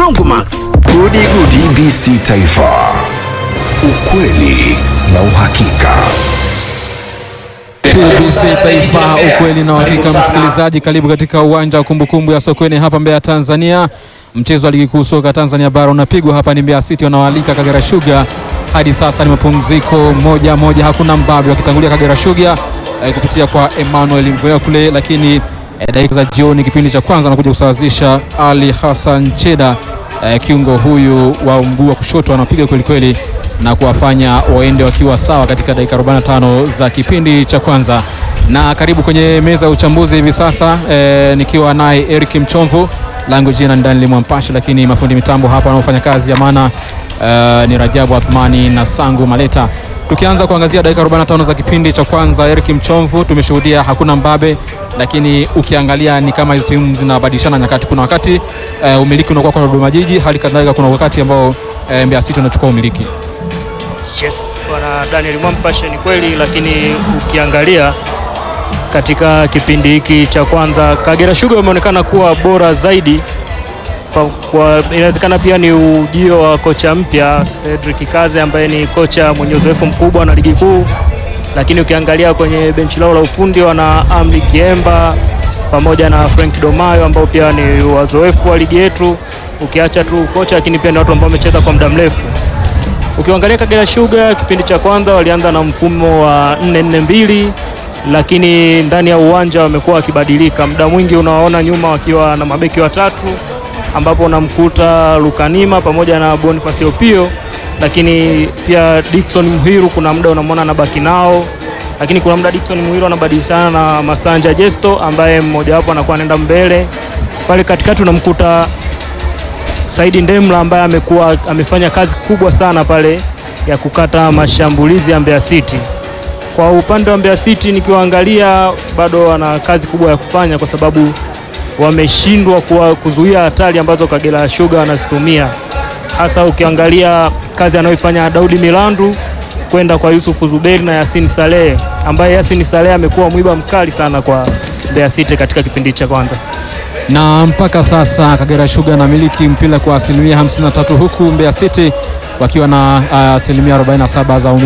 Rongomax, Gudi Gudi. TBC Taifa, ukweli na uhakika. TBC Taifa, ukweli na uhakika. Msikilizaji, karibu katika uwanja wa kumbukumbu ya Sokoine hapa Mbeya, Tanzania. Mchezo wa ligi kuu soka Tanzania bara unapigwa hapa, ni Mbeya City wanawalika Kagera Sugar. Hadi sasa ni mapumziko moja moja, hakuna mbabe, wakitangulia Kagera Sugar eh, kupitia kwa Emmanuel Mvea kule, lakini eh, dakika za jioni kipindi cha kwanza anakuja kusawazisha Ali Hassan Cheda eh, kiungo huyu wa mguu wa kushoto anapiga kweli kweli na kuwafanya waende wakiwa sawa katika dakika 45 za kipindi cha kwanza. Na karibu kwenye meza ya uchambuzi hivi sasa eh, nikiwa naye Eric Mchomvu, langu jina ni Daniel Mwampashi, lakini mafundi mitambo hapa wanaofanya kazi ya maana eh, ni Rajabu Athmani na Sangu Maleta. Tukianza kuangazia dakika 45 za kipindi cha kwanza, Eric Mchomvu, tumeshuhudia hakuna mbabe, lakini ukiangalia ni kama hizo timu zinabadilishana nyakati. Kuna wakati eh, umiliki unakuwa kwa Dodoma Jiji, hali kadhalika kuna wakati ambao eh, Mbeya City unachukua umiliki. Yes, bwana Daniel Mwampashe ni kweli, lakini ukiangalia katika kipindi hiki cha kwanza Kagera Sugar wameonekana kuwa bora zaidi kwa, kwa inawezekana pia ni ujio wa kocha mpya Cedric Kaze ambaye ni kocha mwenye uzoefu mkubwa na ligi kuu, lakini ukiangalia kwenye benchi lao la ufundi wana Amri Kiemba pamoja na Frank Domayo ambao pia ni wazoefu wa ligi yetu, ukiacha tu kocha, lakini pia ni watu ambao wamecheza kwa muda mrefu. Ukiangalia Kagera Sugar kipindi cha kwanza walianza na mfumo wa 4-4-2 lakini ndani ya uwanja wamekuwa wakibadilika. Muda mwingi unawaona nyuma wakiwa na mabeki watatu, ambapo unamkuta Lukanima pamoja na Boniface Opio, lakini pia Dickson Muhiru kuna muda unamwona anabaki nao, lakini kuna muda Dickson Muhiru anabadilishana na Masanja Jesto ambaye mmoja wapo anakuwa anaenda mbele. Pale katikati unamkuta Saidi Ndemla ambaye amekuwa amefanya kazi kubwa sana pale ya kukata mashambulizi ya Mbeya City. Kwa upande wa Mbeya City nikiwaangalia, bado wana kazi kubwa ya kufanya, kwa sababu wameshindwa kuwa- kuzuia hatari ambazo Kagera Sugar wanazitumia, hasa ukiangalia kazi anayoifanya Daudi Milandu kwenda kwa Yusufu Zuberi na Yasin Saleh, ambaye Yasin Saleh amekuwa mwiba mkali sana kwa Mbeya City katika kipindi cha kwanza. na mpaka sasa Kagera Sugar anamiliki mpira kwa asilimia 53 huku Mbeya City wakiwa na ah, asilimia 47 za umiliki.